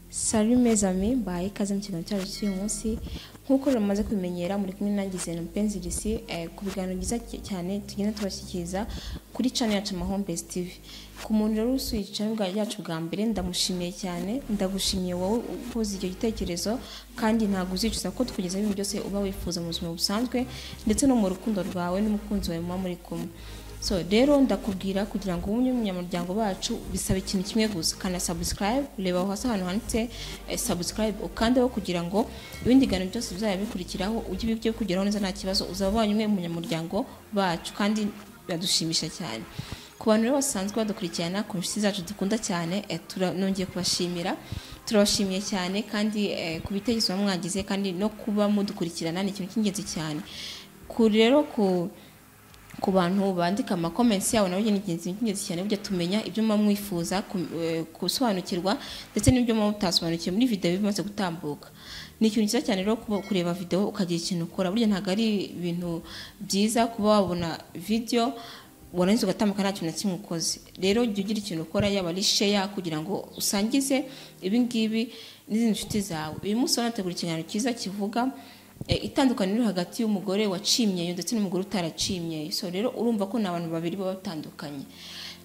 Salut mes amis, baye ikaze mu kiganiro cyacu cy'uyu munsi nk'uko mumaze kubimenyera muri kumwe na Gisele Mpenzi Lucie eh, ku biganiro byiza cy- cyane tugenda tubashyikiriza kuri channel yacu Amahombezi TV ku muntu rero usuye channel bwa- yacu bwa mbere ndamushimiye cyane ndagushimiye wowe ukoze icyo gitekerezo kandi ntabwo uzicuza ko tukugeza ibintu byose uba wifuza mu buzima busanzwe ndetse no mu rukundo rwawe n'umukunzi wawe muba muri kumwe so rero ndakubwira kugira ngo ube umunyamuryango bacu bisaba ikintu kimwe gusa kana subscribe reba aho hasi ahantu handitse eh, subscribe ukandeho kugira ngo ibindi biganiro byose bizajya bikurikiraho ujye ubibye kugeraho neza nta kibazo uzaba ubonye umwe mu munyamuryango bacu kandi biradushimisha cyane ku bantu rero basanzwe badukurikirana ku nshuti zacu dukunda cyane eh, tura- nongeye kubashimira turabashimiye cyane kandi eh, ku bitekerezo muba mwagize kandi no kuba mudukurikirana ni ikintu cy'ingenzi cyane ku rero ku ku bantu bandika amakomensi yabo nabo ni ingenzi ingenzi cyane burya tumenya ibyo muba mwifuza ku- eh, gusobanukirwa ndetse n'ibyo muba mutasobanukiwe muri videwo bimaze gutambuka ni ikintu cyiza cyane rero kuba- kureba videwo ukagira ikintu ukora burya ntabwo ari ibintu byiza kuba wabona videwo warangiza ugatambuka nta kintu na kimwe ukoze rero jya ugira ikintu ukora yaba ari sheya kugira ngo usangize ibi ngibi n'izindi nshuti zawe uyu munsi wanategura ikiganiro cyiza kivuga eh, itandukaniro riri hagati y'umugore wacimyeyo ndetse n'umugore utaracimyeyo so rero urumva ko ni abantu babiri baba batandukanye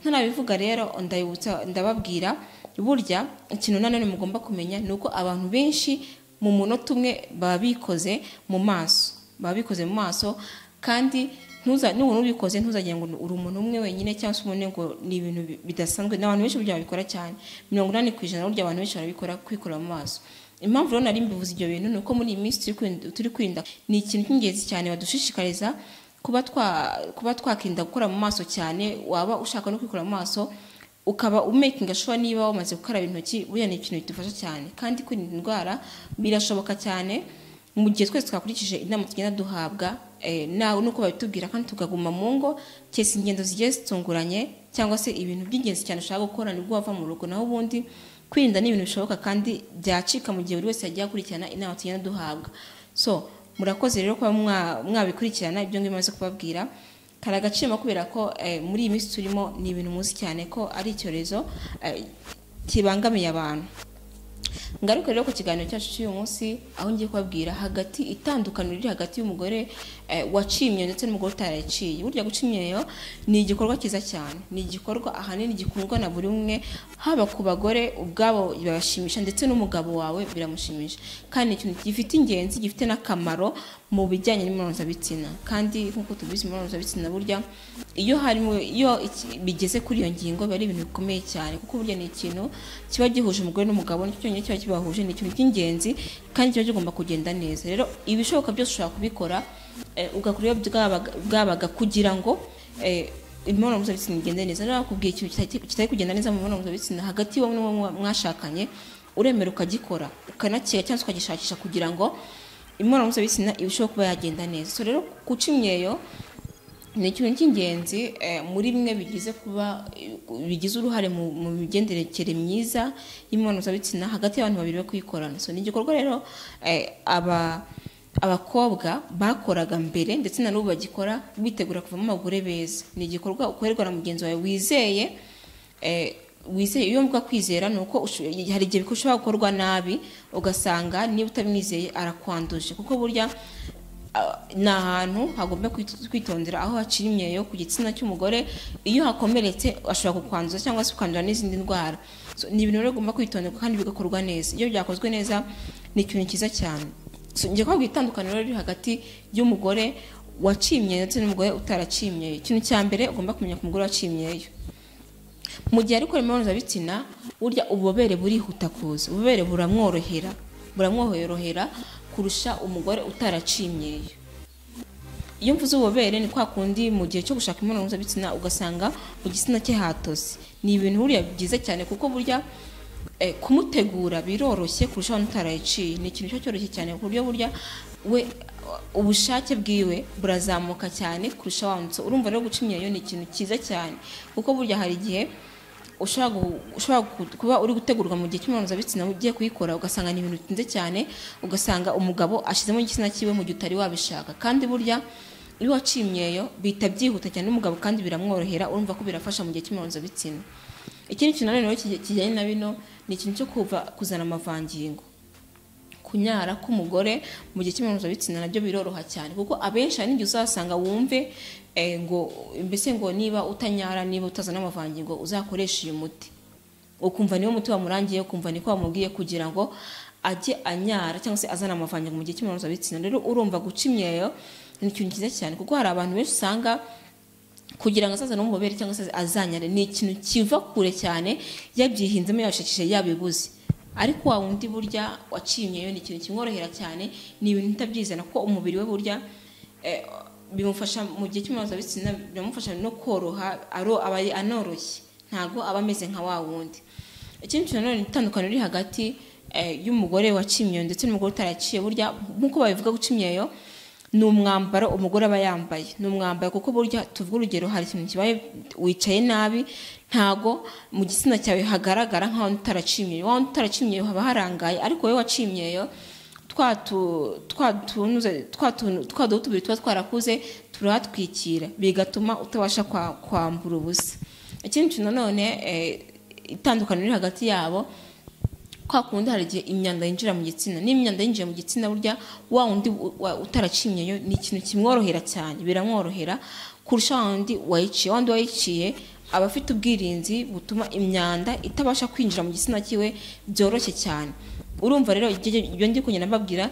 ntanabivuga rero ndabibutsa ndababwira burya ikintu nanone mugomba kumenya ni uko abantu benshi mu munota umwe baba bikoze mu maso baba bikoze mu maso kandi ntuza n'umuntu ubikoze ntuzagira ngo uri umuntu umwe wenyine cyangwa se umuntu ngo ni ibintu bi- bidasanzwe n'abantu benshi burya babikora cyane mirongo inani ku ijana burya abantu benshi barabikora kwikora mu maso impamvu rero nari mbivuze ibyo bintu ni uko muri iyi minsi turi kwirinda- turi kwirinda ni ikintu cy'ingenzi cyane badushishikariza kuba twa kuba twakirinda gukora mu maso cyane waba ushaka no kwikora mu maso ukaba umakinga shuwa niba wamaze gukaraba intoki burya ni ikintu bidufasha cyane kandi kwirinda indwara birashoboka cyane mu gihe twese twakurikije inama tugenda duhabwa eh, nawe nuko babitubwira kandi tukaguma mu ngo cyese ingendo zigiye zitunguranye cyangwa se ibintu by'ingenzi cyane ushaka gukora nibwo wava mu rugo naho ubundi kwirinda ni ibintu bishoboka kandi byacika mu gihe buri wese yagiye akurikirana inama tugenda duhabwa so murakoze rero kuba mwa- mwabikurikirana ibyo ngibyo maze kubabwira kari agaciro kubera ko eh, muri iyi minsi turimo ni ibintu muzi cyane ko ari icyorezo eh, kibangamiye abantu ngaruka rero ku kiganiro cyacu cy'uyu munsi aho ngiye kubabwira hagati itandukaniro riri hagati y'umugore eh, wacimye ndetse n'umugore utaraciye burya gucimyeyo ni igikorwa cyiza cyane ni igikorwa ahanini gikundwa na buri umwe haba ku bagore ubwabo birabashimisha ndetse n'umugabo wawe biramushimisha kandi ni ikintu gifite ingenzi gifite n'akamaro mu bijyanye n'imibonano kandi nk'uko tubizi imibonano burya iyo harimo iyo iki- bigeze kuri iyo ngingo biba ari ibintu bikomeye cyane kuko burya ni ikintu kiba gihuje umugore n'umugabo nicyo cyonyine kiba kibahuje ni ikintu cy'ingenzi kandi kiba kigomba kugenda neza rero ibishoboka byose ushobora kubikora eh, ugakora iyo bwabaga, bwabaga kugira ngo eh, imibonano mpuzabitsina igende neza rero nakubwiye ikintu kitari- kitari kugenda neza mu mibonano mpuzabitsina hagati y'uwo n'uwo mwa- mwashakanye uremera ukagikora ukanakiga cyangwa se ukagishakisha kugira ngo imibonano mpuzabitsina irusheho kuba yagenda neza so rero guca imyeyo ni ikintu cy'ingenzi eh, muri bimwe bigize kuba bigize uruhare mu mu migenderekere myiza y'imibonano hagati y'abantu babiri bo kuyikorana so ni igikorwa rero eh, aba abakobwa bakoraga mbere ndetse na n'ubu bagikora bitegura kuvamo abagore beza ni igikorwa ukorerwa na mugenzi wawe wizeye eh, wizeye iyo mvuga kwizera ni uko usho- hari igihe bishobora gukorwa nabi ugasanga niba utamwizeye arakwanduje kuko burya Ah, ni ahantu hagomba kwit- kwitondera aho hacira imyeyo ku gitsina cy'umugore iyo hakomeretse ashobora kukwanduza cyangwa se ukandura n'izindi ndwara so, ni ibintu rero ugomba kwitonderwa kandi bigakorwa neza iyo byakozwe neza ni ikintu cyiza cyane so, njye kubabwira itandukaniro riri hagati y'umugore wacimye ndetse n'umugore utaracimye ikintu cya mbere ugomba kumenya ku mugore wacimyeyo mu gihe ari gukora imibonano mpuzabitsina burya ububobere burihuta kuza ububobere buramworohera buramworohera kurusha umugore utaracimyeyo iyo mvuze ububobere ni kwa kundi mu gihe cyo gushaka imibonano mpuzabitsina ugasanga mu gitsina cye hatose ni ibintu buriya byiza cyane kuko burya eh, kumutegura biroroshye kurusha abantu utaraciye ni ikintu kiba cyoroshye cyane ku buryo burya we ubushake bwiwe burazamuka cyane kurusha wanditse urumva rero guca imyeyo ni ikintu cyiza cyane kuko burya hari igihe ushobora gu- ushobora gu- kuba uri gutegurwa mu gihe cy'imibonano mpuzabitsina ugiye kuyikora ugasanga ni ibintu bitinze cyane ugasanga umugabo ashyizemo igitsina cyiwe mu gihe utari wabishaka kandi burya iyo wacimyeyo bihita byihuta cyane n'umugabo kandi biramworohera urumva ko birafasha mu gihe cy'imibonano mpuzabitsina ikindi kintu nanone rero kije- kijyanye na bino ni ikintu cyo kuva kuzana amavangingo kunyara k'umugore mu gihe cy'imibonano nabyo biroroha cyane kuko abenshi hari n'igihe uzasanga wumve eh, ngo mbese ngo niba utanyara niba utazana amavangingo uzakoresha uyu muti ukumva niwo muti wamurangiye ukumva niko wamubwiye kugira ngo ajye anyara cyangwa se azana amavangingo mu gihe cy'imibonano rero urumva guca imyeyo ni ikintu cyiza cyane kuko hari abantu benshi usanga kugira ngo azaza n'umubere cyangwa se azanyare ni ikintu kiva kure cyane yabyihinzemo yabishakishije yabibuze ariko wa wundi burya waciye imyeyo ni ikintu kimworohera cyane ni ibintu utabyizana kuko umubiri we burya eh, bimufasha mu gihe cy'imibonano biramufasha no koroha aro aba anoroshye ntabwo aba ameze nka wa wundi ikindi kintu nanone itandukaniro riri hagati y'umugore waciye imyeyo ndetse n'umugore utaraciye burya nk'uko babivuga guca imyeyo ni umwambaro umugore aba yambaye ni umwambaro kuko burya tuvuga urugero hari ikintu kibaye wicaye nabi ntago mu gitsina cyawe hagaragara nka wundi utaraciye imyeyo wa wundi utaraciye imyeyo haba harangaye ariko wowe waciye imyeyo twaduhu tubiri tuba twarakuze turahatwikira bigatuma utabasha kwambura ubusa ikindi kintu nanone itandukanye riri hagati yabo kwa kundi hari igihe imyanda yinjira mu gitsina niba imyanda yinjiye mu gitsina burya wa wundi utaracinyeyo ni ikintu kimworohera cyane biramworohera kurusha wa wundi wayiciye wa wundi wayiciye aba afite ubwirinzi butuma imyanda itabasha kwinjira mu gitsina cyiwe byoroshye cyane urumva rero ibyo ndi kugenda mbabwira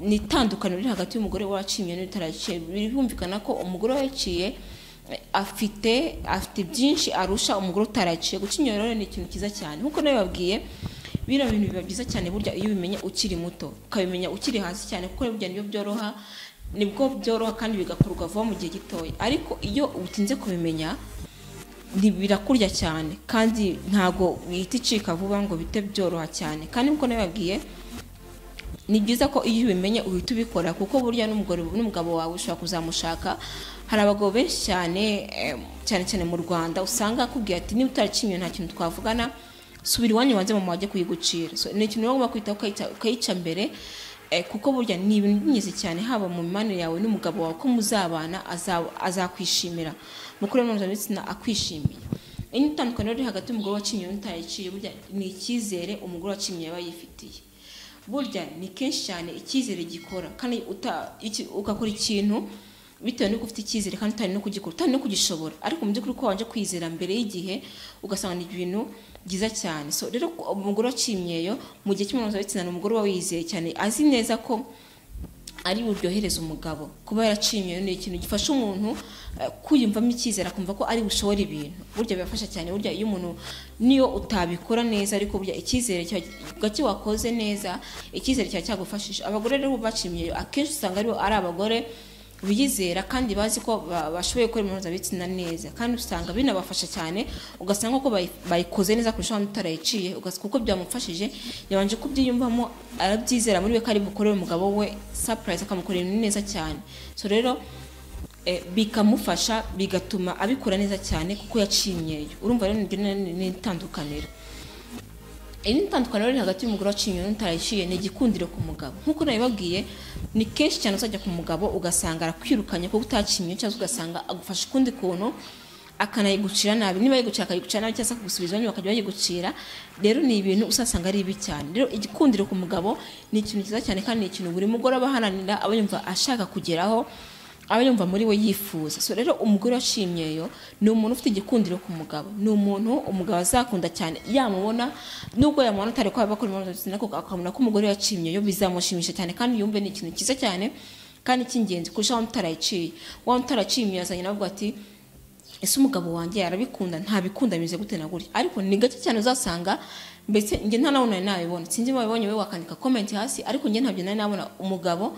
ni itandukano riri hagati y'umugore waciye n'utaraciye birumvikana ko umugore wayiciye afite afite byinshi arusha umugore utaraciye gucinya rero ni ikintu cyiza cyane nk'uko nabibabwiye bino bintu biba byiza cyane burya iyo ubimenya ukiri muto ukabimenya ukiri hasi cyane kuko burya nibyo byoroha nibwo byoroha kandi bigakorwa vuba mu gihe gitoya ariko iyo utinze kubimenya birakurya cyane kandi ntabwo ihita icika vuba ngo bite byoroha cyane kandi nk'uko nabibabwiye ni byiza ko iyo ubimenye uhita ubikora kuko burya n'umugabo wawe ushobora kuzamushaka hari abagabo benshi cyane cyane cyane mu rwanda usanga akubwira ati niba utaraciye nta kintu twavugana subira iwanyu wanze mama wajye kuyigucira ni ikintu rero ugomba kwitaho ukayica mbere kuko burya ni ibintu by'ingenzi cyane haba mu mibanire yawe n'umugabo wawe ko muzabana azakwishimira mukuru mpuzabitsina akwishimiye iyi ni itandukaniro riri hagati y'umugore wacinye n'utayiciye burya ni icyizere umugore wacinye yaba yifitiye burya ni kenshi cyane icyizere gikora kandi ugakora ikintu bitewe nuko ufite icyizere kandi utari no kugikora utari no kugishobora ariko mu by'ukuri ko wabanje kwizera mbere y'igihe ugasanga ni ibintu byiza cyane so rero umugore wacimyeyo mu gihe cy'umuntu wabitsina ni umugore uba wizeye cyane azi neza ko ari buryohereza umugabo kuba yaracimyeyo ni ikintu gifasha umuntu kwiyumvamo icyizere akumva ko ari bushobore ibintu burya birafasha cyane burya iyo umuntu niyo utabikora neza ariko burya icyizere gake wakoze neza icyizere kiba cyagufashije abagore rero bacimyeyo akenshi usanga ari abagore biyizera kandi bazi ko bashoboye gukora imibonano neza kandi usanga binabafasha cyane ugasanga ko bayikoze neza kurusha abandi utarayiciye kuko byamufashije yabanje kubyiyumvamo arabyizera muri we ko ari bukorere umugabo we sapurayisi akamukorera ibintu neza cyane so rero bikamufasha bigatuma abikora neza cyane kuko yacimyeyo urumva rero ni itandukaniro iri itandukaniro riri hagati y'umugore waciye n'utaraciye ni igikundiro ku mugabo nk'uko nabibabwiye ni kenshi cyane uzajya ku mugabo ugasanga arakwirukanye kuko utacinye cyangwa ugasanga agufasha ukundi kuntu akanayigucira nabi niba yigucira akayigucira nabi cyangwa se akagusubiza inyuma akajya bayigucira rero ni ibintu usasanga ari bibi cyane rero igikundiro ku mugabo ni ikintu cyiza cyane kandi ni ikintu buri mugore aba aharanira aba yumva ashaka kugeraho aba yumva muri we yifuza so rero umugore washimyeyo ni umuntu ufite igikundiro ku mugabo ni umuntu umugabo azakunda cyane yamubona nubwo yamubona atari ko bakora imibonano ariko akabona ko umugore yacimyeyo bizamushimisha cyane kandi yumve ni ikintu cyiza cyane kandi cy'ingenzi kurusha wa mutarayiciye wa mutaracimyeyo azanye navuga ati ese umugabo wanjye yarabikunda ntabikunda bimeze gute na gutya ariko ni gake cyane uzasanga mbese njye nta nawe nari nabibona sinzi wabibonye wowe wakandika komenti hasi ariko njye ntabyo nari nabona umugabo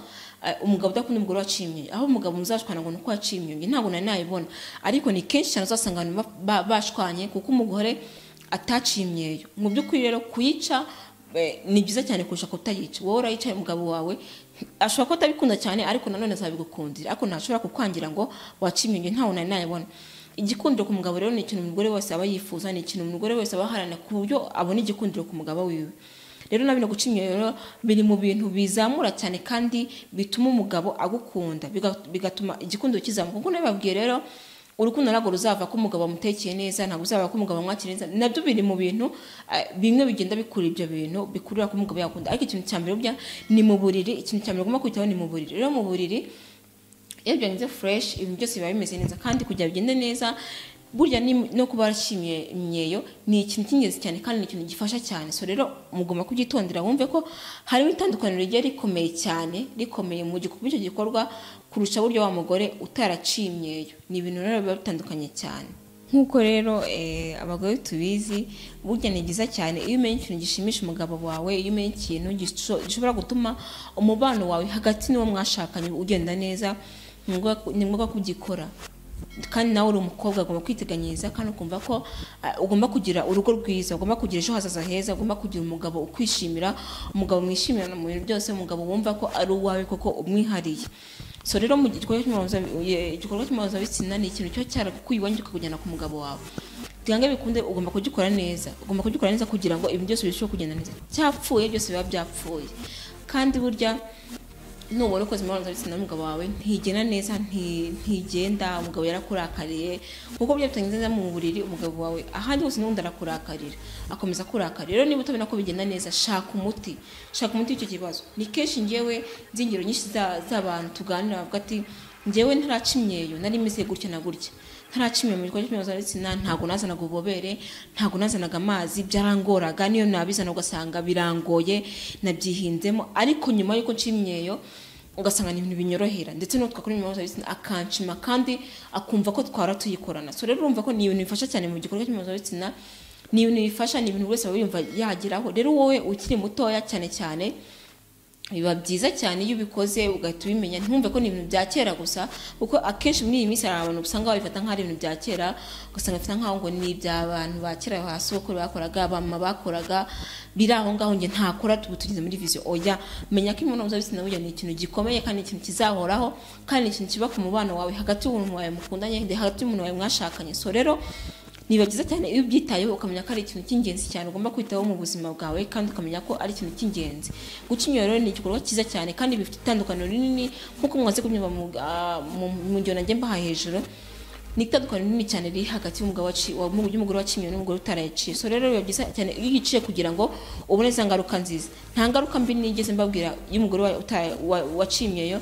umugabo udakunda umugore wacimye aho umugabo muzashwana ngo nuko wacimye njye ntabwo nari nayibona ariko ni kenshi cyane uzasanga abantu bashwanye kuko umugore atacimyeyo mu by'ukuri rero kuyica ni byiza cyane kurusha kutayica wowe urayicaye umugabo wawe ashobora kuba atabikunda cyane ariko nanone azabigukundira ariko ntashobora kukwangira ngo wacimye njye ntawe nari nayibona igikundiro ku mugabo rero ni ikintu umugore wese aba yifuza ni ikintu umugore wese aba aharanira ku buryo abona igikundiro ku mugabo wiwe rero na bino guca imyeyo biri mu bintu bizamura cyane kandi bituma umugabo agukunda bigatuma igikundiro kizamuka kuko nabibabwiye rero urukundo ntabwo ruzava ko umugabo amutekeye neza ntabwo uzava ko umugabo amwakira neza nabyo biri mu bintu eh, bimwe bigenda bikura ibyo bintu bikurura ko umugabo yakunda ariko ikintu cya mbere burya ni mu buriri ikintu cya mbere ugomba kwitaho ni mu buriri rero mu buriri iyo byagenze fresh ibintu byose biba bimeze neza kandi kugira ngo bigende neza burya ni- no kuba warashimye imyeyo ni ikintu cy'ingenzi cyane kandi ni ikintu gifasha cyane so rero mugomba kubyitondera wumve ko harimo itandukaniro rigiye rikomeye cyane rikomeye mu gikorwa icyo gikorwa kurusha buryo wa mugore utaraciye imyeyo ni ibintu rero biba bitandukanye cyane nk'uko rero eh, abagore tubizi burya ni byiza cyane iyo umenye ikintu gishimisha umugabo wawe iyo umenye ikintu gisho- gishobora gutuma umubano wawe hagati n'uwo mwashakanye ugenda neza ni ngombwa- ni ngombwa kubyikora kandi nawe uri umukobwa agomba kwiteganyiriza kandi ukumva ko ah, ugomba kugira urugo rwiza ugomba kugira ejo hazaza heza ugomba kugira umugabo ukwishimira umugabo mwishimira mu bintu byose umugabo wumva ko ari uwawe koko umwihariye so rero mu gikorwa cy'imibonano- ye- igikorwa cy'imibonanobitsina ni ikintu cyo cyarakukwiye iwanyu kikakujyana ku mugabo wawe byange bikunde ugomba kugikora neza ugomba kugikora neza kugira ngo ibintu byose birusheho kugenda neza cyapfuye byose biba byapfuye kandi burya nubona ukoze imibonano mpuzabitsina n'umugabo wawe ntigena neza nti- ntigenda umugabo yarakurakariye kuko byatanye neza mu buriri umugabo wawe ahandi hose n'ubundi arakurakarira akomeza akurakarira rero niba utabona ko bigenda neza shaka umuti shaka umuti w'icyo kibazo ni kenshi njyewe nzi ingero nyinshi za- z'abantu tuganira bavuga ati njyewe ntaraca imyeyo nari meze gutya na gutya ntaracimiye mu gikorwa cy'imibonanompuzabitsina ntabwo nazanaga ububobere ntabwo nazanaga amazi byarangoraga niyo nabizana ugasanga birangoye nabyihinzemo ariko nyuma y'uko nshimyeyo ugasanga ni ibintu binyorohera ndetse n'utwa kuri imibonanompuzabitsina akanshima kandi akumva ko twara tuyikorana so rero urumva ko ni ibintu bifasha cyane mu gikorwa cy'imibonanompuzabitsina ni ibintu bifasha ni ibintu buri wese aba yumva yageraho rero wowe ukiri mutoya cyane cyane biba byiza cyane iyo ubikoze ugahita ubimenya ntumve ko ni ibintu bya kera gusa kuko akenshi muri iyi minsi hari abantu usanga babifata nk'aho ari ibintu bya kera ugasanga bafata nk'aho ngo ni iby'abantu ba kera ba sokuru bakoraga abamama bakoraga biri aho ngaho njye ntakora tuba tugeze muri viziyo oya menya ko imibonano mpuzabitsina burya ni ikintu gikomeye kandi ni ikintu kizahoraho kandi ni ikintu kiba ku mubano wawe hagati y'umuntu wawe mukundanye ndetse hagati y'umuntu wawe mwashakanye so rero niba byiza cyane iyo ubyitayeho ukamenya ko ari ikintu cy'ingenzi cyane ugomba kwitaho mu buzima bwawe kandi ukamenya ko ari ikintu cy'ingenzi guca imyeyo rero ni igikorwa cyiza cyane kandi bifite itandukaniro rinini nk'uko mwaze kubyumva mu, ah, mu- mu gihe nanjye mbaha hejuru ni itandukaniro rinini cyane riri hagati y'umugabo waci- wa- mu- y'umugore waciye imyeyo n'umugore utarayiciye so rero biba byiza cyane iyo uyiciye kugira ngo ubone za ngaruka nziza nta ngaruka mbi nigeze mbabwira y'umugore wa- uta- wa- waciye imyeyo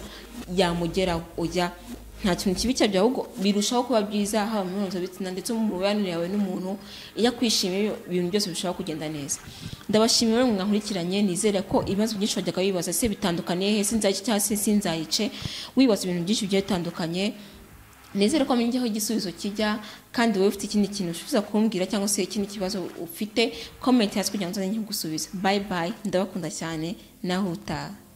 yamugeraho ujya nta kintu kibi cyabyo ahubwo birushaho kuba byiza haba mu mibonano mpuzabitsina ndetse mu mibanire yawe n'umuntu iyo akwishimiye ibintu byose birushaho kugenda neza ndabashimiye rero mwankurikiranye nizere ko ibibazo byinshi wajyaga wibaza se bitandukaniye he sinzayice cyangwa se sinzayice wibaza ibintu byinshi bigiye bitandukanye nizere ko wamenye aho igisubizo kijya kandi wowe ufite ikindi kintu ushibiza kumbwira cyangwa se ikindi kibazo ufite komenti hasi kugira ngo nzanye nkigusubize bayi bayi ndabakunda cyane naho utaha